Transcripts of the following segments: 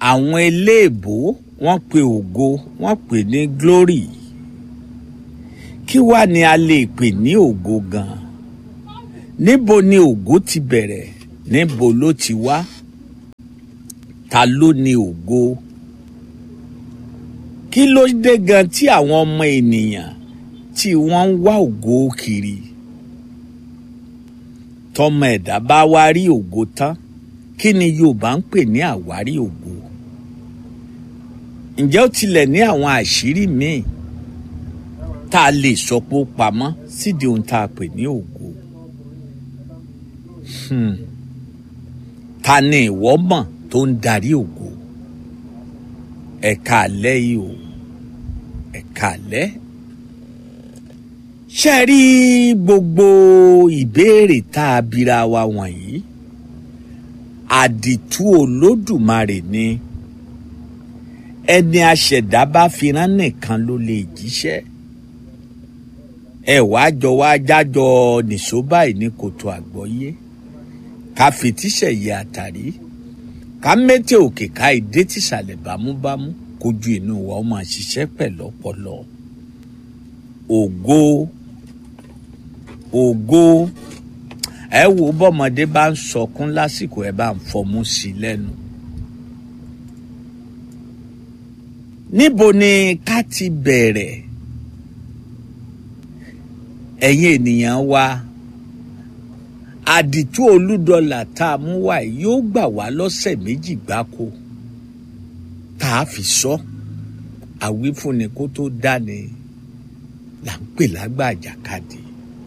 àwọn eléèbó wọ́n pe ògo wọ́n pè ní glory kí wá ni a lè pè ní ògo gan níbo ni ògo ti bẹ̀rẹ̀ níbo ló ti wá ta ló ní ògo kí ló dé gan tí àwọn ọmọ ènìyàn tí wọ́n ń wá ògo kiri tọmọ ẹ̀dá bá wá rí ògo tán kí ni Yorùbá ń pè ní àwárí ògo ǹjẹ́ ó tilẹ̀ ní àwọn àṣírí míì tá a lè sọ pé ó pamọ́ sídìí ohun tá a pè ní ògo Hmm. ta ni ìwọ mọ̀ tó ń darí ògo ẹ̀ka àlẹ́ yìí o ẹ̀ka àlẹ́ ṣe rí gbogbo ìbéèrè tá a bira wa wọ̀nyí àdìtú olódùmarè ni ẹni aṣẹ̀dá bá fi rán nìkan ló lè jíṣẹ́ ẹ wàá jọ wá jájọ nìṣó báyìí ní kòtò àgbọ́yé ká fetíṣẹ̀ yẹ àtàrí ká mẹ́tẹ̀ òkè ká ìdé tìsàlẹ̀ bámúbámú kójú inú wa ó máa ṣiṣẹ́ pẹ̀lú ọpọlọ ògo ògo ẹ wo bọ́mọdé bá ń sọkún lásìkò ẹ bá ń fọmú sí i lẹ́nu. níbo ni ká ti bẹ̀rẹ̀ ẹ̀yin ènìyàn wa àdìtú olúdọlà tá a mú wá yìí yóò gbà wá lọ́sẹ̀ méjì gbáko tá a fi sọ àwífúnni kó tó dáni là ń pè lágbà àjàkadì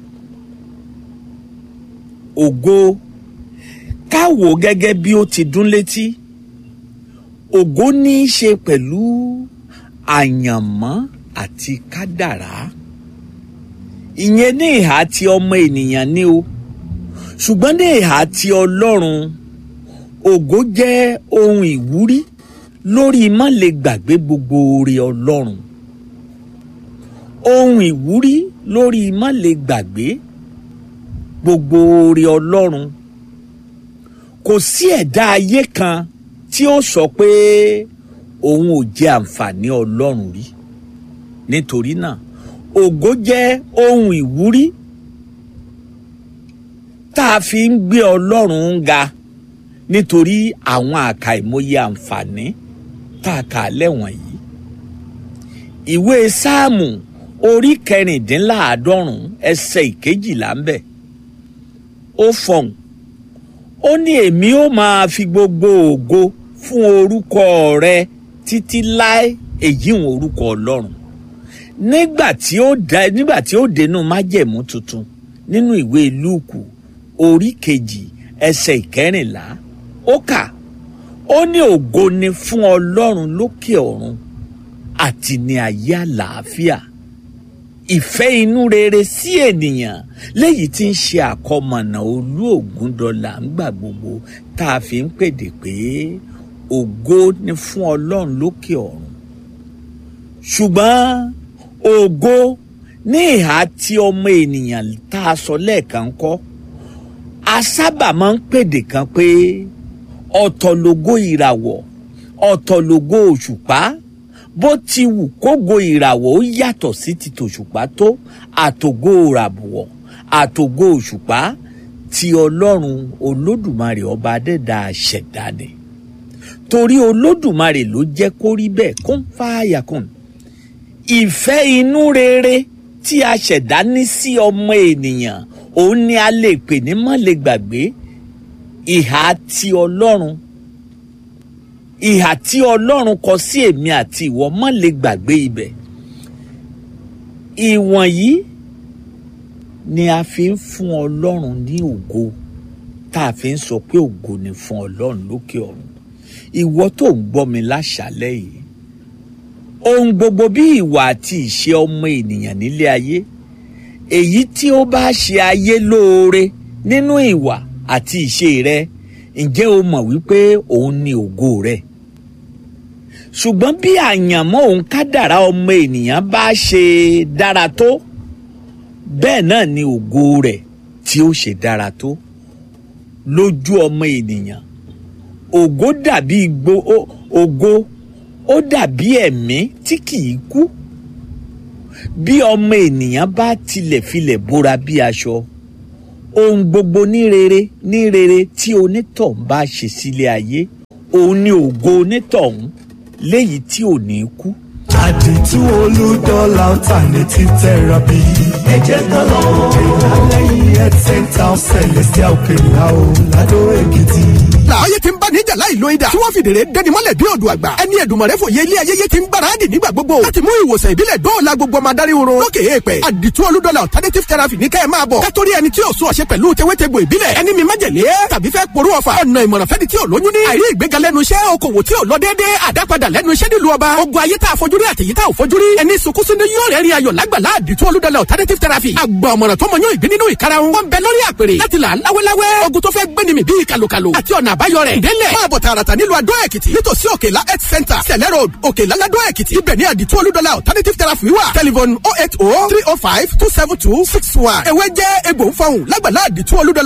ògo ká wò gẹ́gẹ́ bí ó ti dún létí ògo ní í ṣe pẹ̀lú àyànmọ́ àti kádàrá ìyẹn ní ìhà tí ọmọ ènìyàn ní o ṣùgbọ́n ní ìhà tí ọlọ́run ògo jẹ́ ohun ìwúrí lórí má lè gbàgbé gbogbo oore ọlọ́run ohun ìwúrí lórí má lè gbàgbé gbogbo oore ọlọ́run kò sí ẹ̀dá ayé kan tí ó sọ pé òun ò jẹ àǹfààní ọlọ́run rí nítorí náà ògo jẹ́ ohun ìwúrí tá a fi ń gbé ọlọ́run ga nítorí àwọn àkàìmọye àǹfààní tá a kà lẹ́wọ̀n yìí ìwé sáàmù orí kẹrìndínláàádọ́rùn ẹsẹ̀ ìkejìlá ń bẹ̀ ó fọhùn ó ní èmi ó máa fi gbogbo ògo fún orúkọ rẹ títí láé èyí ń orúkọ ọlọ́run nígbà tí ó dá nígbà tí ó dénú májẹ̀mú tuntun nínú ìwé lúùkù orí kejì ẹsẹ̀ ìkẹrìnlá ó kà ó ní ògo ni fún ọlọ́run lókè ọ̀run àti ní ayé àlàáfíà ìfẹ́ inú rere sí ènìyàn léyìí tí ń ṣe àkọmọ̀nà olú ògúndọ̀là ńgbà gbogbo tá a fi ń pèdè pé ògo ni fún ọlọ́run lókè ọ̀run ṣùgbọ́n ògo ní ìhà tí ọmọ ènìyàn tá a sọ lẹ́ẹ̀kan kọ́ a sábà máa ń pèdè kan pé ọ̀tọ̀ lógo ìràwọ̀ ọ̀tọ̀ lógo òṣùpá bó ti wù kógo ìràwọ̀ ó yàtọ̀ sí ti tòṣùpá tó àtògo ìràwọ̀ àtògo òṣùpá ti ọlọ́run olódùmarè ọba adẹ́dà ṣẹ̀dá ni torí olódùmarè ló jẹ́ kó rí bẹ́ẹ̀ kó ń fààyà kùn ìfẹ́ inú rere tí a ṣẹ̀dá ní sí ọmọ ènìyàn òun ni a lè pè ní má lè gbàgbé ìhà ti ọlọ́run ìhà tí ọlọ́run kọ sí èmi àti ìwọ má lè gbàgbé ibẹ̀ ìwọ̀nyí ni a fi ń fún ọlọ́run ní ògo tá a fi ń sọ pé ògo ni fún ọlọ́run lókè ọ̀run ìwọ tó ń gbọ́ mi láṣálẹ́ yìí ohun gbogbo bí ìwà àti ìṣe ọmọ ènìyàn nílé ayé èyí tí ó bá ṣe ayé lóore nínú ìwà àti ìṣe rẹ ǹjẹ́ o mọ̀ wípé òun ni ògo rẹ ṣùgbọ́n bí àyànmọ́ òun kádàrá ọmọ ènìyàn bá ṣe dára tó bẹ́ẹ̀ náà ni ògo rẹ̀ tí ó ṣe dára tó lójú ọmọ ènìyàn ògo dàbí gbo ó ògo ó dàbí ẹ̀mí tí kìí kú bí ọmọ ènìyàn bá tilẹ̀ filẹ̀ bóra bí aṣọ ohun gbogbo ní rere ní rere tí onítọ̀hún bá ṣe sílé ayé òun ni ògo onítọ̀hún léyìí tí ò ní kú. àdìtú olùdọ́là alternative therapy. ẹ jẹ́ ká lọ. ìlàlẹ́yìn health center celestial kenya o lado èkìtì. láàyè tí ń bá níjà láì lo idà tí wọ́n fìdèrè dẹni mọ́lẹ̀ bí odò àgbà ẹni ẹ̀dùnmọ̀rẹ́ fòye ilé ayẹyẹ ti ń gbáradì nígbà gbogbo láti mú ìwòsàn ìbílẹ̀ dóòlà gbogbo ọmọ adarí oró lókè èèpẹ̀ àdìtú olúdọ́là alternative therapy ní kẹ́ ẹ máa bọ̀ kátórí ẹni tí ò sún ọ̀ṣẹ́ pẹ̀lú tewétegbò ìbílẹ̀ ẹni mi májèlé tàbí fẹ́ porú ọ̀fà ọ̀nà ìmọ̀ràn fẹ́ni tí ò lóyún ní àìrí ìgbéga lẹ́nu iṣẹ́ okòwò tí ò lọ déédéé àdápadà lẹ́nu iṣẹ́ nílùú ọba ogun ayé tá a fojú rí àtẹ̀yí tá a ò fojú rí ẹni sunkún sínú yóò rẹ̀ rí ayọ̀ lágbàlá àdìtú olúdọ́là alternative therapy àgbà ọ̀mọ̀ràn tó mọ yóò ìgbín nínú ìkarahun wọn bẹ lórí àpèrè láti là láwéláwé ogun tó fẹ́ gbéni mi bíi kàlùkàlù àti ọ̀nà àbáyọ rẹ̀ délẹ̀ máa bọ̀ tààràtà nílùú adó èkìtì nítòsí òkèlá health center sẹ̀lẹ̀ road òkèlá ládó èkìtì ibẹ̀ ní àdìtú olúdọ́là alternative therapy wà telephone oh eight oh three oh five two seven two six one ewé jẹ́ egbò ń fọhùn lágbàlá àdìtú olúdọ́là